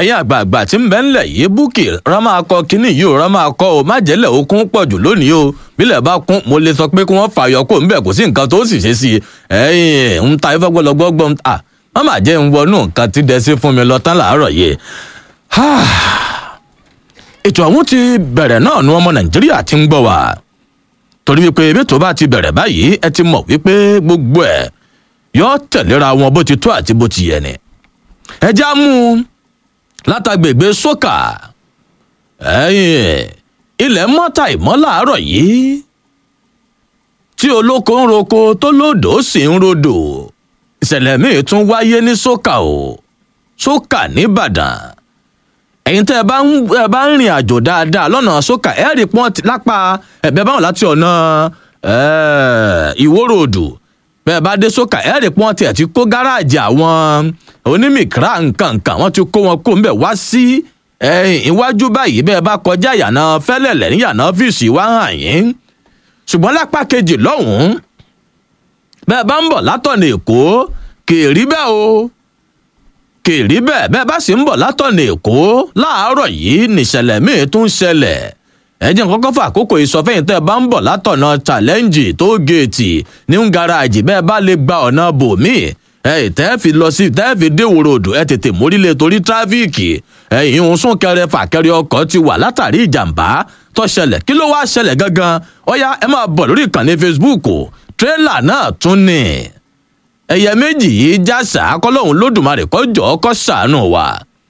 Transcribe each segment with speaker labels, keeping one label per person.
Speaker 1: ẹ̀yin àgbààgbà tí ń bẹ ńlẹ̀ yìí búkì rán máa kọ kínní yìí ò rán máa kọ o má jẹ́lẹ̀ okun pọ̀ jù lónìí o bílẹ̀ bá kún mo lè sọ pé kí wọ́n fàyọ kó ń bẹ̀ kò sí nǹkan tó sì ṣe sí i ẹ̀yin ń ta ifá gbọ́lọ́gbọ́gbọ́ ń ta wọ́n máa jẹ́ ń wọnú nǹkan tí dẹ́sí fún mi lọ tán làárọ̀ yìí. ètò ọ̀hún ti bẹ̀rẹ̀ náà nu ọmọ nàìjíríà ti ń gbọ́ wá torí wípé bí tó bá ti bẹ̀rẹ̀ báyìí ẹ ti mọ̀ wípé gbogbo ẹ̀ yóò tẹ̀léra wọn bó ti tó àti bó ti yẹ ni. ẹ já mú un látàgbègbè sókà ẹ̀yìn ilẹ̀ mọ́ta ìmọ́ làárọ̀ yìí tí olóko ń roko tó lódò sì ń rodò ìṣẹ̀lẹ̀ míì tún wáyé ní sókà o sókà nìbàdàn ẹ̀yin tẹ́ ẹ bá ń ẹ bá ń rìn àjò dáadáa lọ́nà sókà ẹ̀ rí pọ́n lápá ẹ̀bẹ̀ báwọn láti ọ̀nà ìwórodù bẹ́ẹ̀ bá dé sókà ẹ̀ rí pọ́n tiẹ̀ ti kó gáràjì àwọn onímìkírà nkankan wọ́n ti kó wọn kó ńbẹ̀ wá sí iwájú báyìí bẹ́ẹ̀ bá kọjá ìyànà fẹ́lẹ̀lẹ̀ ní ìyànà ọ́fíìsì wá hàn yín ṣùgbọ́n lápá kejì lọ́hùn-ún bẹ́ẹ̀ bá ń bọ̀ látọ̀nà èkó kèrí bẹ́ẹ̀ o kèrí bẹ́ẹ̀ bẹ́ẹ̀ bá sì ń bọ̀ látọ̀nà èkó láàárọ̀ yìí nìṣẹ̀lẹ̀ míì tún ṣẹlẹ̀ ẹ̀jẹ̀ kọ́kọ́ fà àkókò ìsọfẹ́yìn tẹ́ ẹ bá ń bọ̀ látọ̀nà challenge tó géètì ní ń garajì bẹ́ẹ̀ bá lè gba ọ̀nà bòmíì ẹ tẹ́ fi lọ sí tẹ́ fi dé wòrò odò ẹ tètè mórílẹ̀ torí tráfíìkì ẹ̀yìn òun súnkẹrẹ fàkẹrẹ ọkọ̀ ti wà látàrí ìjàmbá tó ṣẹlẹ̀ kí ló wáá ṣẹlẹ̀ gangan ọ̀yá ẹ máa bọ̀ lórí ìkànnì facebook tírélà náà tún ní ẹ̀yẹ méjì yìí jásà kọ́lọ́hún lódùmarè kọjọ́ kọ́ sàánú wa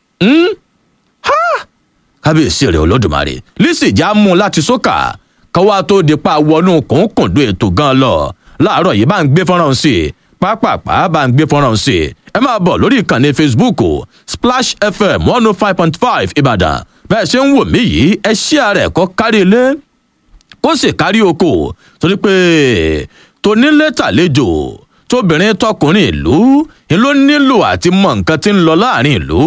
Speaker 1: kábíyèsí rẹ̀ olódùmarè lísì já mú un láti sókà kọ́wá tó di pa wọnú kòńkòndó ètò gan lọ láàárọ̀ yìí bá ń gbé fọ́nrán sí i pápápá bá ń gbé fọ́nrán sí i ẹ máa bọ̀ lórí ìkànnì facebook splash fm one oh five point five ìbàdàn bẹ́ẹ̀ ṣe ń wò mí yìí ẹ ṣí ààrẹ kọ́ kárí ilé kó sì kárí oko torí pé tonílé tàlejò tóbìnrin tọkùnrin ìlú ni ló nílò àti mọ nǹkan tí ń lọ láàrin ìlú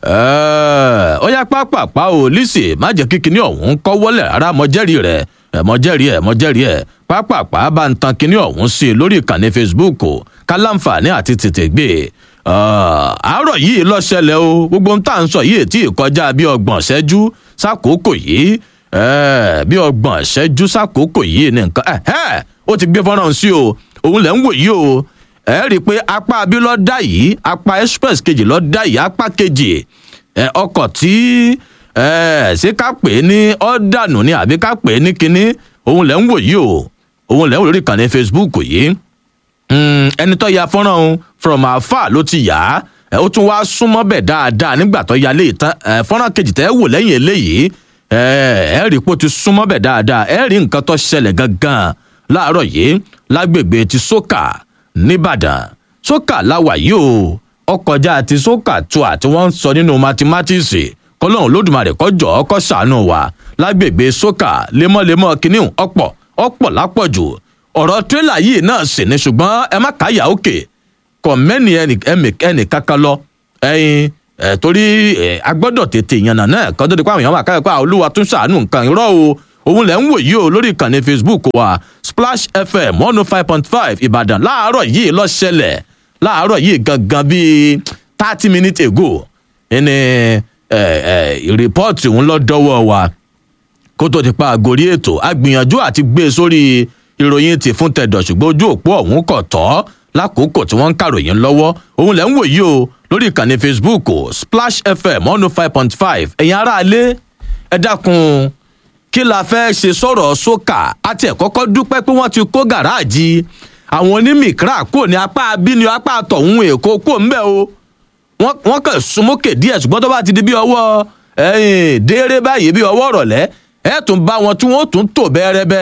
Speaker 1: ó yá pápápá o lísì má jẹ́ kíkiní ọ̀hún kọ́ wọlé rárá mọ́jẹ́rì rẹ̀ mọ́jẹ́rì ẹ̀ mọ́jẹ́rì ẹ̀ pápápá bá ń tan kíní ọ̀hún sí i lórí ìkànnì facebook kálánfààní àti tètè gbé àárọ̀ yìí ló ṣẹlẹ̀ o gbogbo ń tà ń sọ yìí tí kọjá bí ọgbọ̀n ṣẹ́jú sákòókò yìí bí ọgbọ̀n ṣẹ́jú sákòókò yìí ní nǹkan ó ti gbé fọ́nrán sí o òun lẹ́ ń wò yìí o ẹ rí i pé apá abí ló dá yìí apá express kejì ló dá yìí apá kejì ọkọ̀ tí ṣé ká pè é ní ọ̀dànù ni àbí ká pè é ní kinní òun lẹ́ ń wò yìí o òun lẹ́ ń wò lórí ìkànnì facebook yìí ẹni tó ya fọ́nrán òun from afar ló ti yà á ó tún wá súnmọ́ bẹ̀ dáadáa nígbà tó ya léyìí tán fọ́nrán kejì tẹ́ wò lẹ́yìn eléyìí ẹ rí i pé ó ti súnmọ́ bẹ̀ dáadáa ẹ rí nǹkan tó ṣẹlẹ̀ gangan láàárọ̀ yìí lágbègbè ti sókà nìbàdàn sókà láwà yìí o ọkọjá ti sókà tó àti wọ́n ń sọ nínú mathematics kọlọ́run lódùmarè kọjọ́ ọkọ ṣàánú wa lágbègbè sókà lemọ́lemọ́ kìnìún ọ̀pọ̀ ọ̀pọ̀ lápọ̀jù ọ̀rọ̀ tírélà yìí náà sì ní ṣùgbọ́n ẹ má káyà òkè kọ̀ mẹ́ni ẹnì kankan lọ ẹyin ẹ torí ẹ agbọ́dọ̀ tètè yànnà náà kọ́ tó di pa àwọn èèyàn wà káyọ̀ pé olúwa tún ṣàánú nǹkan irọ́ o òun lẹ̀ ń wò yìí o lórí ìkànnì facebook wa splash fm one oh five point five ìbàdàn láàárọ̀ yìí ló ṣẹlẹ̀ láàárọ̀ yìí gangan bíi thirty minutes ago ẹni rìpọ́ọ̀tì òun lọ dọ́wọ́ wa kó tó ti pa àgórí ètò agbìyànjú àti gbé e sórí ìròyìn ti fún tẹ̀dọ̀ ṣùgbọ́n ojú òpó ọ̀hún kò tọ́ lákòókò tí wọ́n ń kàròyìn lọ́wọ́ òun lẹ̀ ń wò yìí o lórí ìkànnì facebook splash fm one oh five point five ẹ̀yin aráalé ẹ dákun kí la fẹ́ ṣe sọ̀rọ̀ sókà àti ẹ̀kọ́kọ́ dúpẹ́ pé wọ́n ti kó gàráàjì àwọn onímìkírà kò ní apá abíní apá àtọ̀hún èkó kò ń bẹ̀ o wọ́n kàn súnmọ́kè díẹ̀ ṣùgbọ́n tó bá ti di bí ọwọ́ dééré báyìí bí ọwọ́ rọ̀lẹ́ ẹ̀ tún bá wọn tí wọ́n tún tò bẹ́ẹ̀rẹ́bẹ́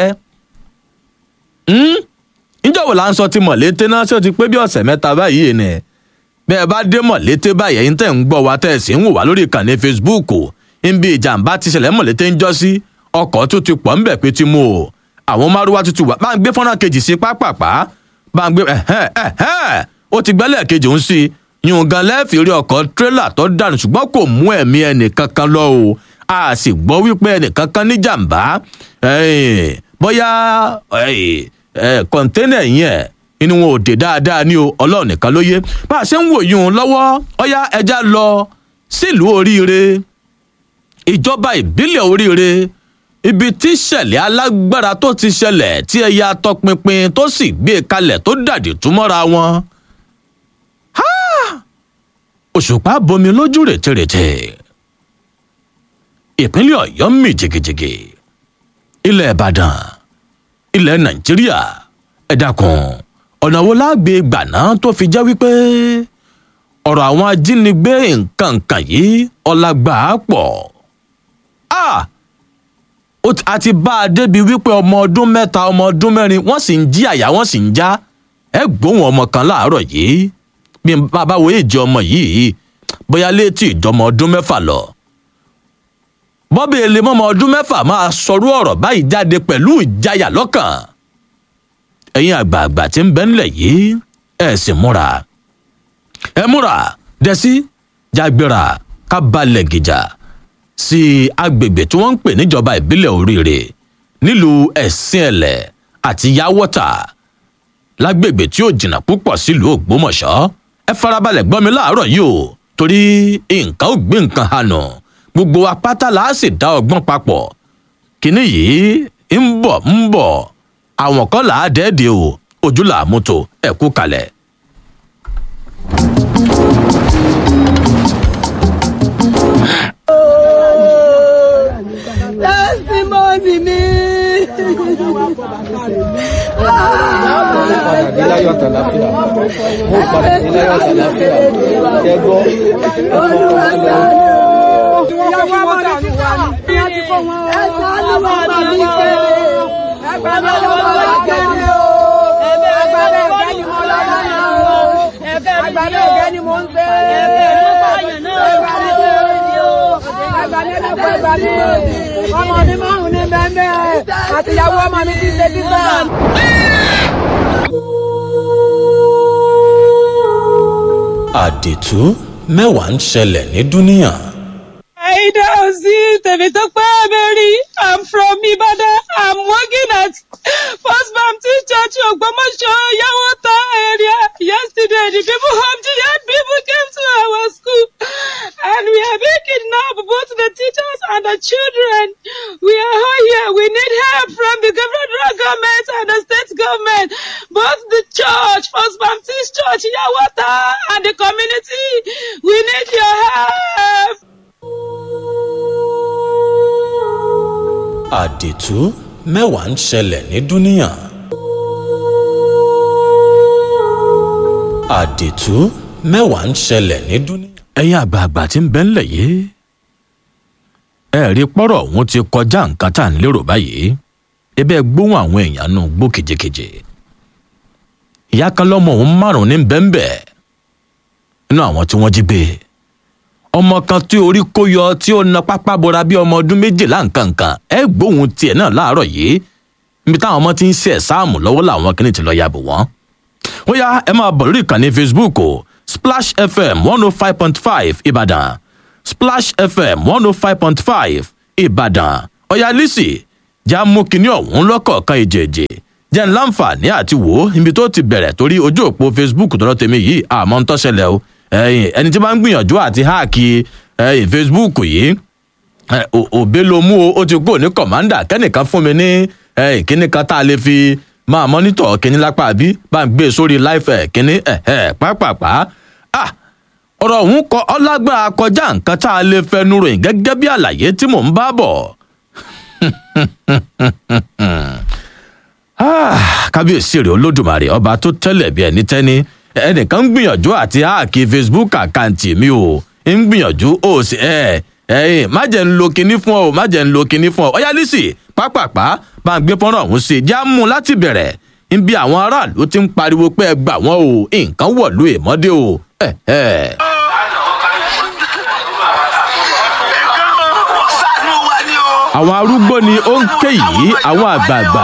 Speaker 1: níjọ̀wọ́ là ń sọ ti mọ̀lété náà ṣé o ti pé bí ọ̀sẹ̀ mẹ́ta báyìí ni bẹ́ẹ̀ bá dé mọ̀lété báyìí ẹ̀yin tẹ̀ ń gbọ́ wa tẹ̀ sí ń wò wá lórí ìkànnì facebook níbi ìjàmbá ti ṣẹlẹ̀ mọ̀lété ń jọ́ sí ọkọ̀ tó ti pọ̀ ńbẹ̀ pé ti mú o àwọn márùwá tuntun wà bá ń gbé fọ́nrán kejì sí pápápá bá ń gbé ó ti gbẹ́lẹ̀ kejì ń sí yùn gan lẹ́ẹ̀fì rí ọkọ̀ tírélà tó dànù ṣùgbọ́n kò mú ẹ̀mí ẹnìkankan lọ o a sì gbọ́ wípé ẹnìkankan ní jàǹbá bóyá kọ̀ńténà yẹn inú wọn ò dé dáadáa ní o ọlọ́run nìkan ló yé bá a ṣe ń wò yún un lọ́wọ́ ọ̀yá ẹja lọ sílùú oríire ìjọba ìbílẹ̀ oríire ibi tí ìṣẹ̀lẹ̀ alágbára tó ti ṣẹlẹ̀ tí ẹ̀yà atọpinpin tó sì gbé e kalẹ̀ tó dàdí túmọ́ra wọn. òṣùpá bomi lójú rètérètè ìpínlẹ̀ ọ̀yọ́ mì jìgìjìgì ilẹ̀ ìbàdàn ilẹ̀ nàìjíríà ẹ dákun ọ̀nà wo lágbè gbàná tó fi jẹ́ wípé ọ̀rọ̀ àwọn ajínigbé nǹkan nǹkan yìí ọlágbà á pọ̀ a ti bá a débi wípé ọmọ ọdún mẹ́ta ọmọ ọdún mẹ́rin wọ́n sì ń jí àyà wọ́n sì ń já ẹ gbóhùn ọmọ kan láàárọ̀ yìí bí bàbá wo èjì ọmọ yìí bóyá létí ìjọmọ ọdún mẹ́fà lọ bọ́bí èlé mọ́mọ ọdún mẹ́fà máa sọrú ọ̀rọ̀ báyìí jáde pẹ̀lú ìjayà lọ́kàn ẹ̀yin àgbààgbà tí ń bẹ ńlẹ̀ yìí ẹ̀ sì múra ẹ múra dẹ́sí jágbéra ká balẹ̀ gìjà sí agbègbè tí wọ́n ń pè níjọba ìbílẹ̀ oríire nílùú ẹ̀sìn ẹ̀lẹ̀ àti yáwọ́tà lágbègbè tí ó jìnnà púpọ̀ sílùú ògbómọ̀ṣọ́ ẹ farabalẹ̀ gbọ́ mi láàárọ̀ yìí o torí nǹkan ò gbé nǹkan hànà gbogbo apáta là á sì dá ọgbọ́n papọ̀ kínní yìí ń bọ̀ ń bọ̀ àwọn kan là á dẹ́ẹ̀dẹ́ o ojú là á mú tó ẹ̀ kú kalẹ̀.
Speaker 2: testimony mi.
Speaker 3: padà dé láyọ̀ àtàláfíà mo padà dé láyọ̀ àtàláfíà ṣẹ gbọ́
Speaker 2: olúwa sáré o. ìyàwó ọmọ rẹ ti wà ní. ẹ sáré wọn bá mi pé. ẹgbẹ́ mi ló wà kẹ́lẹ́ o. ẹgbẹ́ mi ẹgbẹ́ ni mo lọ lọ́nà o. ẹgbẹ́ mi ẹgbẹ́ ni mo ń ṣe. ẹgbẹ́ mi ẹgbẹ́ ni mo ń ṣe. ẹgbẹ́ mi ẹgbẹ́ ni mo ń ṣe. ọmọ mi márùn-ún ní bẹ́ẹ̀ bẹ́ẹ̀ àtìyàwó ọmọ mi ti ṣe títàn.
Speaker 1: àdìtú mẹ́wàá ń ṣẹlẹ̀ ní dúníyàn.
Speaker 4: Aida Ozi Temitope Mary. I'm from Ibadan. I'm working at First Baptist Church Ogbomoso Yawota area. Yesterday, the people of the young people came to our school and we are being kidnapped, both the teachers and the children. We are all here. We need help from the federal government and the state government, both the church, First Baptist Church Yawota and the community. We need your help.
Speaker 1: àdìtú mẹ́wàá ń ṣẹlẹ̀ ní dúníyàn. àdìtú mẹ́wàá ń ṣẹlẹ̀ ní dúníyàn. ẹ̀yin àgbààgbà tí ń bẹ ńlẹ̀ yìí ẹ rí pọ́rọ̀ òun ti kọjá nǹkan tá à ń lérò báyìí ebe gbóhùn àwọn èèyàn nù gbó kejekeje ìyá kan lọ́mọ òun márùn-ún ní bẹ́ńbẹ́ nínú àwọn tí wọ́n jí gbé ọmọ kan tí orí kó yọ tí ó na pápá bora bí ọmọ ọdún méjìlá nkankan ẹ gbóhùn tiẹ̀ náà láàárọ̀ yìí níbi táwọn ọmọ ti ń ṣe ẹ̀sáàmù lọ́wọ́ làwọn kìíní ti lọ yàbò wọ́n. ó yá ẹ máa bọ̀ lórí ìkànnì facebook o splash fm one oh five point five ìbàdàn splash fm one oh five point five ìbàdàn ọ̀yá lisi já mú kinní ọ̀hún lọ́kọ̀ọ̀kan ìjèjì jẹ́ ń láǹfààní àti wò ó ibi tó ti bẹ̀rẹ̀ torí ojú òpó facebook tọ́lọ́ tèmi yìí àmọ́ ń tọ́ṣẹlẹ̀ o ẹyìn ẹni tí bá ń gbìyànjú àti háàkì ẹyìn facebook yìí òbí ló mú o ó ti kúrò ní kọ̀mándà kẹ́nìkan fún mi ní ẹyìn kíní kan tá a lè fi máa mọ́nítọ̀ kíní lápá bí bá ń gbé e sórí láìfẹ̀ kíní ẹ̀ẹ́ pápápá ọ̀rọ̀ ọ̀hún kọ ọlágbára kọjá nǹkan tá a lè fẹnu ròyìn gẹ́gẹ́ bí àlàyé tí mò ń bá bọ̀ kábíyèsí rẹ̀ olódùmarè ọba tó tẹ́lẹ̀ bí ẹni tẹ́ni ẹnìkan ń gbìyànjú àti háàkì facebook àkáǹtì mi o ń gbìyànjú ó sì ẹ ẹ má jẹ́ ń lo kinní fún ọ má jẹ́ ń lo kinní fún ọ ọyá lísì pápápá bá ń gbé fọ́nrán ọ̀hún sí i já mú un láti bẹ̀rẹ̀ ń bí àwọn aráàlú ti ń pariwo pé ẹ gbà wọ́n o nǹkan wọ̀lú èmọ́dé o. ẹ ẹ. àwọn arúgbó ni ó ń ké yìí àwọn àgbààgbà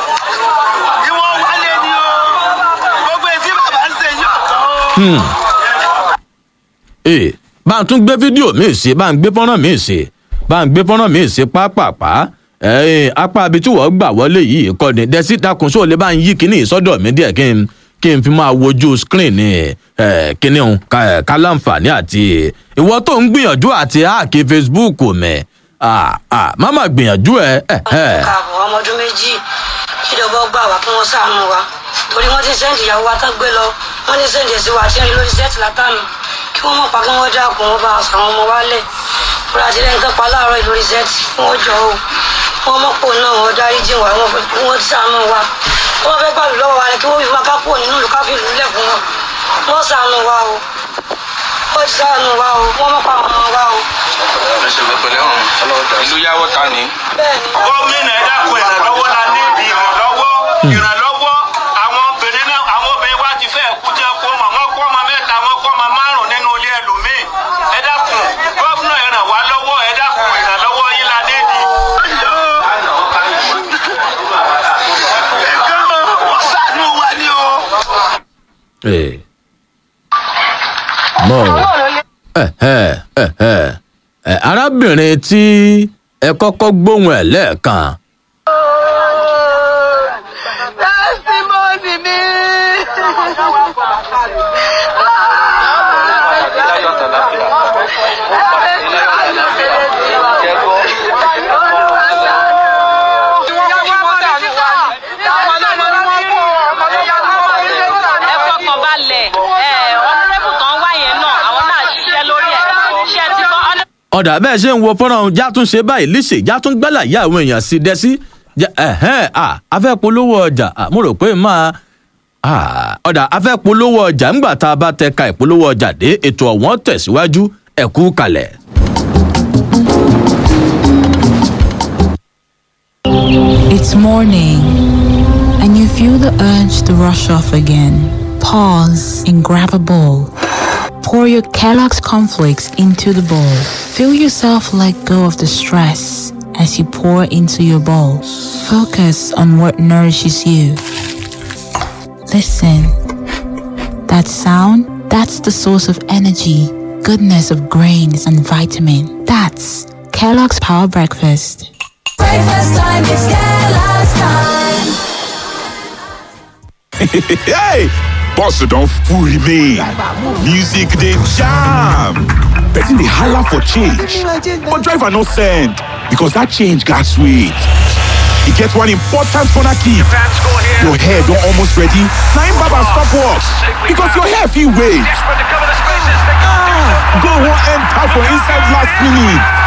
Speaker 1: ee bá a tún gbé fídíò míì sí bá a ń gbé fọ́nrán míì sí bá a ń gbé fọ́nrán míì sí pápápá ẹ̀ẹ́n apá ibi tí wọ́n gbà wọlé yìí kọ́ ni dẹ́sí dákun sóò lè bá ń yí kíní ìsọ́dọ̀ mi díẹ̀ kí n kí n fi máa wojú screen ní ẹ kíní òun ká ká láǹfààní àti ìwọ tó ń gbìyànjú àti háàkì facebook mẹ ah ah má má gbìyànjú ẹ ẹ ẹ
Speaker 5: káàbọ̀ ọmọ ọdún méjì ìjọba gbà wá kí wọ́n ṣàánú wa torí wọ́n ti sẹ́ǹdì ìyàwó wa tán gbé lọ wọ́n ti sẹ́ǹdì ẹ̀sìn wa tí ń rí lórí sẹ́ẹ̀tì látànù kí wọ́n mọ̀ pa kí wọ́n dákun wọn bá àwọn ọmọ wa lẹ̀ fúra ti lẹ́yìn tán pa láàárọ̀ yìí lórí sẹ́ẹ̀tì kí wọ́n jọ o wọ́n mọ̀ pò náà wọ́n dárí jìn wá wọ́n fẹ́- kí wọ́n ṣàánú wa wọ́n fẹ́ gbàlù lọ́wọ́ wa ni kí wọ́n fi máa kápò nínú ìlú káfí ìlú lẹ̀ fún wọn wọ́n ṣàánú wa o wọ́n ti ṣàánú wa o wọ́n mọ̀ pa àwọn ọmọ wa o
Speaker 6: ìlú yàwó ta ni.
Speaker 5: bẹ́ẹ̀ ni.
Speaker 7: gómìnà ẹ dákun ìrànlọ́wọ́ la ní ìdí ìrànlọ́wọ́ ìrànlọ́wọ́ àwọn obìnrin náà àwọn obìnrin wa ti fẹ́ kú tí wọ́n kó ọmọ wọn kó ọmọ mẹ́ta wọn kó ọmọ márùn nínú ilé ẹlòmíì ẹ dákun gómìnà ẹ ràn wá lọ́wọ́ ẹ dákun ìrànlọ́wọ́ yín la ní ìdí. wọ́n ṣàánú wa ní o.
Speaker 1: ẹ mọ ẹ ẹ ẹ ẹ ẹ arábìnrin tí ẹ kọ́kọ́ gbóhùn ẹ̀ lẹ́ẹ̀kan
Speaker 2: testimony mi.
Speaker 4: ẹ fọkàn balẹ̀ ẹ ọ̀nàrẹ́bù kan wá yẹn náà àwọn náà ṣiṣẹ́ lórí ẹ̀ ṣe ti gbọ́ ọ̀nà.
Speaker 1: ọ̀dà bẹ́ẹ̀ ṣe ń wo fọ́nrán já tún ṣe báyìí líṣe já tún gbẹ́là yá àwọn èèyàn sí dẹ́sí ẹ̀hẹ́n à afẹ́ polówó ọjà à, mo rò pé máa à, ọ̀dà afẹ́ polówó ọjà ńgbà tá a bá tẹ ka ìpolówó ọjà dé ètò ọ̀wọ́n tẹ̀síwájú ẹ̀kú kalẹ̀.
Speaker 8: It's morning, and you feel the urge to rush off again. Pause and grab a bowl. Pour your Kellogg's cornflakes into the bowl. Feel yourself let go of the stress as you pour into your bowl. Focus on what nourishes you. Listen. That sound, that's the source of energy, goodness of grains and vitamin. That's Kellogg's Power Breakfast.
Speaker 2: Breakfast time is Kellogg's time.
Speaker 9: hey! Bossa don't fool me. Music they jam. Person they holler for change. But driver no send. Because that change got sweet. E get one important corner kick. Your hair don't almost ready. Now im barber stop work. Because your hair fit wait. Ah, go wan enter for inside last minute.